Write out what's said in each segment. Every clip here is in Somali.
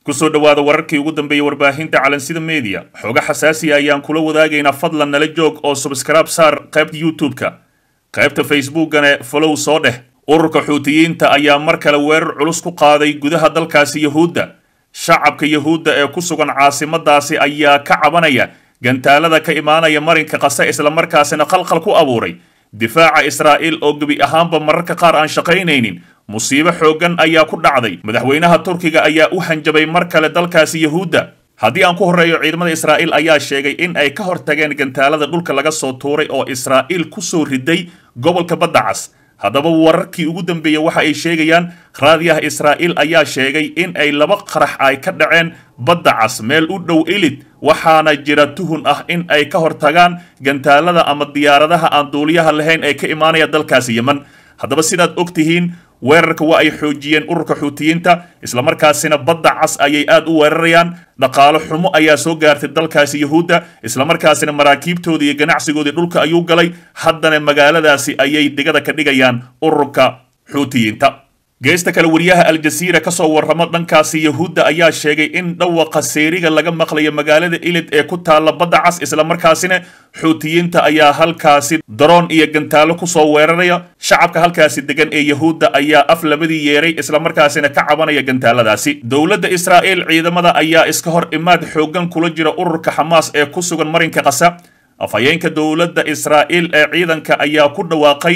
kusoo dhowaada wararkii ugu dambeeyey warbaahinta calansida media xooga xasaasiya ayaan kula wadaagaynaa fadlan nala joog oo subscribe saar qaybta youtube-ka qaybta facebookane folow soo dheh ururka xuutiyiinta ayaa mar kale weerar culus ku qaaday gudaha dalkaasi yahuudda shacabka yahuudda ee ku sugan caasimadaasi ayaa ka cabanaya gantaalada ka imaanaya marinka qase islamarkaasina qalqal ku abuuray difaaca israa'iil oo gebi ahaanba mararka qaar aan shaqaynaynin musiibo xooggan ayaa ku dhacday madaxweynaha turkiga ayaa u hanjabay mar kale dalkaasi yahuudda haddii aan ku horreeyo ciidamada israa'iil ayaa sheegay in ay ka hortageen gantaalada dhulka laga soo tuuray oo israa'iil ku soo riday gobolka badda cas haddaba wararkii ugu dambeeyey waxa ay sheegayaan raadiyaha israa'iil ayaa sheegay in ay laba qarax ay ka dhaceen badda cas meel u dhow ilid waxaana jira tuhun ah in ay ka hortagaan gantaalada ama diyaaradaha aan duuliyaha lahayn ee ka imaanaya dalkaasi yeman haddaba sidaad og tihiin weerarka waa ay xoojiyeen ururka xuutiyiinta islamarkaasina badda cas ayay aad u weerarayaan dhaqaalo xumo ayaa soo gaartay dalkaasi yahuudda islamarkaasina maraakiibtoodii iyo ganacsigoodii dhulka ayuu galay haddana magaaladaasi ayay digada ka dhigayaan ururka xuutiyiinta geesta kale wariyaha aljasiira ka soo warramo dhankaasi yahuudda ayaa sheegay in dhawaqa seeriga laga maqlayo magaalada ilid ee ku taalla badda cas islamarkaasina xuutiyiinta ayaa halkaasi daroon iyo gantaalo kusoo weeraraya shacabka halkaasi degan ee yahuudda ayaa af labadii yeeray islamarkaasina ka cabanaya gantaaladaasi dowladda israa'iil ciidamada ayaa iska hor imaad xooggan kula jira ururka xamaas ee ku sugan marinka qasa afhayeenka dowladda israa'iil ee ciidanka ayaa ku dhawaaqay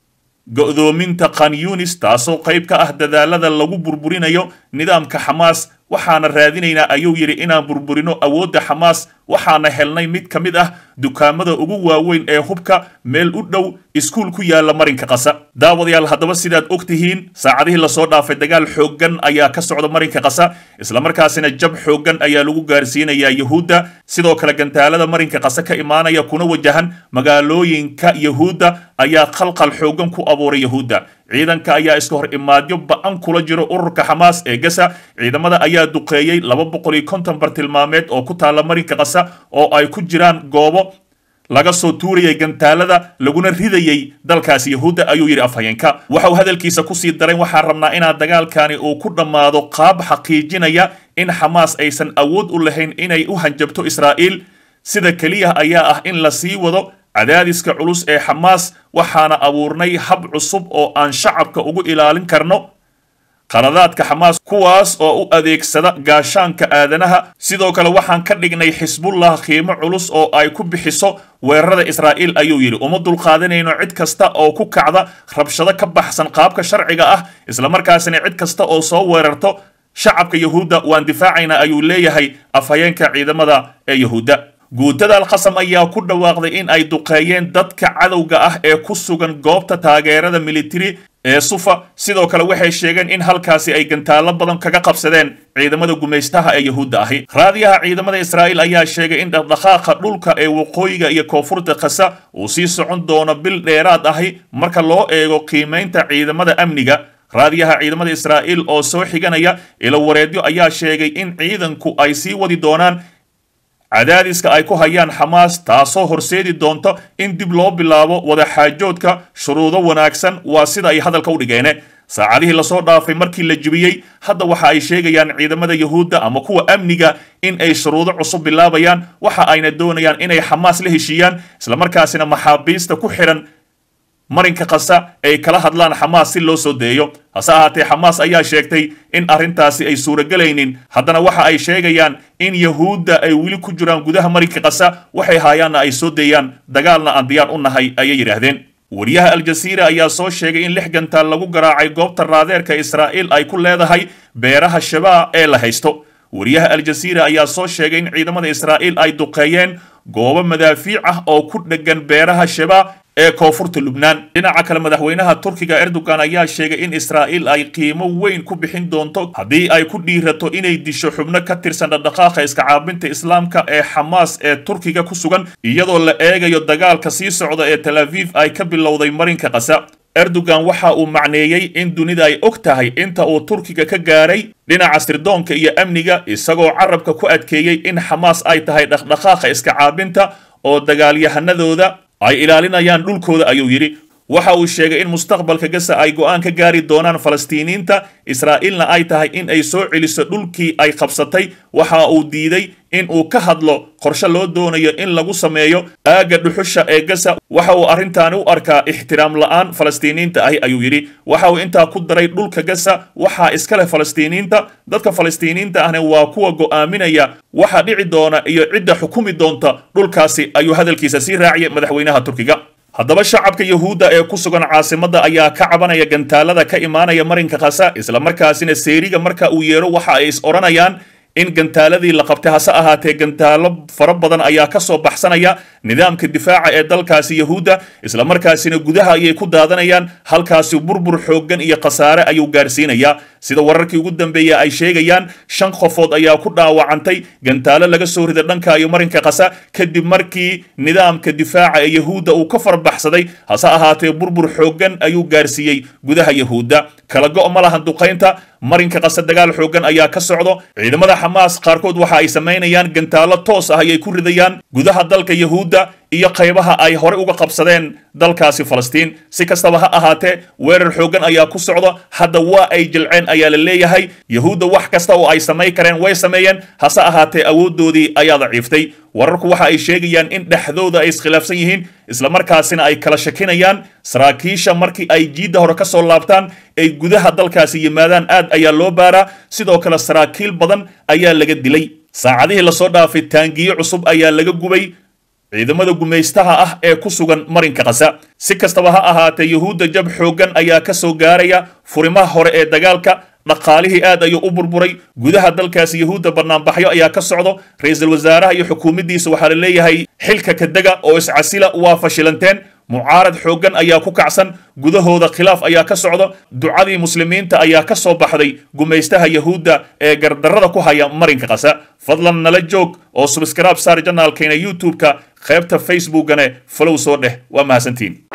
go'doominta khanyunis taasoo qayb ka ah dadaalada lagu burburinayo nidaamka xamaas waxaana raadinaynaa ayuu yidhi inaan burburino awoodda xamaas waxaana helnay mid ka mid ah dukaamada ugu waaweyn ee hubka meel u dhow iskuul ku yaala marinka qasa daawadayaal haddaba sidaad og tihiin saacadihii lasoo dhaafay dagaal xooggan ayaa ka socda marinka qasa islamarkaasina jab xooggan ayaa lagu gaarsiinayaa yahuudda sidoo kale gantaalada marinka qasa ka imaanaya kuna wajahan magaalooyinka yahuudda ayaa qalqal xooggan ku abuuray yahuudda ciidanka ayaa iska hor imaadyo ba-an kula jiro ururka xamaas ee gasa ciidamada ayaa duqeeyey laba boqol iyo konton bartilmaameed oo ku taalla marinka qasa oo ay ku jiraan goobo laga soo tuurayay gantaalada laguna ridayay dalkaasi yahuudda ayuu yidhi afhayeenka waxa uu hadalkiisa kusii daray waxaan rabnaa inaan dagaalkani uu ku dhammaado qaab xaqiijinaya in xamaas aysan awood u lahayn inay u hanjabto israa'iil sida keliya ayaa ah in la sii wado cadaadiska culus ee xamaas waxaana abuurnay hab cusub oo aan shacabka ugu ilaalin karno qaladaadka xamaas kuwaas oo u adeegsada gaashaanka aadanaha sidoo kale waxaan ka dhignay xisbullah qiimo culus oo ay ku bixiso weerarada israa'iil ayuu yidhi uma dulqaadanayno cid kasta oo ku kacda rabshado ka baxsan qaabka sharciga ah islamarkaasina cid kasta oo soo weerarto shacabka yahuudda waan difaacaynaa ayuu leeyahay afhayeenka ciidamada ee yahuudda guutada alqasam ayaa ku dhawaaqday in ay duqeeyeen dadka cadowga ah ee ku sugan goobta taageerada militari ee sufa sidoo kale waxay sheegeen in halkaasi ay gantaallo badan kaga qabsadeen ciidamada gumaystaha ee yahuudda ahi raadiyaha ciidamada israa'iil ayaa sheegay in dhaqdhaqaaqa dhulka ee waqooyiga iyo koonfurta khasa uu sii socon doono bil dheeraad ahi marka loo eego qiimaynta ciidamada amniga raadiyaha ciidamada israa'iil oo soo xiganaya ilo wareedyo ayaa sheegay in ciidanku ay sii wadi doonaan cadaadiska ay ku hayaan xamaas taasoo horseedi doonto in dib loo bilaabo wadaxaajoodka shuruudo wanaagsan waa sida ay hadalka u dhigeene saacadihii lasoo dhaafay markii la jibiyey hadda waxa ay sheegayaan ciidamada yahuudda ama kuwa amniga in ay shuruudo cusub bilaabayaan waxa ayna doonayaan inay xamaas la heshiiyaan islamarkaasina maxaabiista ku xidhan marinka qasa ay kala hadlaan xamaas si loo soo deeyo hase ahaatee xamaas ayaa sheegtay in arrintaasi ay suuragelaynin haddana waxa ay sheegayaan in yahuudda ay weli ku jiraan gudaha marinka qasa waxay haayaanna ay soo deeyaan dagaalna aan diyaar u nahay ayay yidhaahdeen wariyaha aljasiira ayaa soo sheegay in lix gantaal lagu garaacay goobta raadeerka israa'iil ay ku leedahay beeraha shabaa ee la haysto wariyaha aljasiira ayaa soo sheegay in ciidamada israa'iil ay duqeeyeen goobo madaafiic ah oo ku dheggan beeraha shabaa ee koonfurta lubnaan dhinaca kale madaxweynaha turkiga erdogan ayaa sheegay in israa'iil ay qiimo weyn ku bixin doonto haddii ay ku dhiirato inay disho xubno ka tirsan dhaqdhaqaaqa iska caabinta islaamka ee xamaas ee turkiga ku sugan iyadoo la eegayo dagaalka sii socda ee tel aviv ay ka bilowday marinka qasa erdogan waxa uu macneeyey in dunida ay og tahay inta uu turkiga ka gaaray dhinaca sirdoonka iyo amniga isagoo carabka ku adkeeyey in xamaas ay tahay dhaqdhaqaaqa iska caabinta oo dagaalyahanadooda ay ilaalinayaan dhulkooda ayuu yidhi waxa uu sheegay in mustaqbalka gaza ay go'aan ka gaari doonaan falastiiniinta israa'iilna ay tahay in ay soo celiso dhulkii ay qabsatay waxa uu diiday in uu ka hadlo qorshe loo doonayo in lagu sameeyo aagga dhuxusha ee gaza waxa uu arrintaani u arkaa ixtiraam la'aan falastiiniinta ahi ayuu yidhi waxa uu intaa ku daray dhulka gaza waxaa iska leh falastiiniinta dadka falastiiniinta ahna waa kuwa go'aaminaya waxa dhici doona iyo cidda xukumi doonta dhulkaasi ayuu hadalkiisa sii raaciyay madaxweynaha turkiga haddaba shacabka yuhuudda ee ku sugan caasimadda ayaa ka cabanaya gantaalada ka imaanaya marinka khasa islamarkaasina seeriga marka uu yeero waxa ay is odhanayaan in gantaaladii la qabtay hase ahaatee gantaalo fara badan ayaa ka soo baxsanaya nidaamka difaaca ee dalkaasi yahuudda islamarkaasina gudaha ayay ku daadanayaan halkaasi burbur xooggan iyo khasaare ayuu gaarsiinayaa sida wararkii ugu dambeeya ay sheegayaan shan qofood ayaa ku dhaawacantay gantaalo laga soo rida dhanka iyo marinka khasa kadib markii nidaamka difaaca ee yahuudda uu ka farbaxsaday hase ahaatee burbur xooggan ayuu gaarsiiyey gudaha yahuudda kala go' ma lahan duqaynta marinka qase dagaal xooggan ayaa ka socdo ciidamada xamaas qaarkood waxa ay samaynayaan gantaalo toos ah ayay ku ridayaan gudaha dalka yahuudda iyo qaybaha ay horey uga qabsadeen dalkaasi falastiin si kastaba ha ahaatee weerar xooggan ayaa ku socda hadda waa ay jilceen ayaa la leeyahay yahuudda wax kasta oo ay samayn kareen way sameeyeen hase ahaatee awooddoodii ayaa daciiftay wararku waxa ay sheegayaan in dhexdooda ay iskhilaafsan yihiin islamarkaasina ay kala shakinayaan saraakiisha markii ay jiidda hore ka soo laabtaan ay gudaha dalkaasi yimaadaan aad ayaa loo baaraa sidoo kale saraakiil badan ayaa laga dilay saacadihii lasoo dhaafay taangiyo cusub ayaa laga gubay ciidamada gumaystaha ah ee ku sugan marinka khasa si kastaba ha ahaatee yuhuudda jab xooggan ayaa ka soo gaaraya furimaha hore ee dagaalka dhaqaalihii aad ayuu u burburay gudaha dalkaasi yahuudda banaanbaxyo ayaa ka socdo ra-iisul wasaaraha iyo xukuumaddiisa waxaa la leeyahay xilka kadega oo iscasila waa fashilanteen mucaarad xooggan ayaa ku kacsan gudahooda khilaaf ayaa ka socdo ducadii muslimiinta ayaa ka soo baxday gumaystaha yahuudda ee gardarrada ku haya marinka qasa fadlan nala joog oo subskraib saar janaalkeena youtube-ka qaybta facebookane falow soo dheh waa mahadsantiin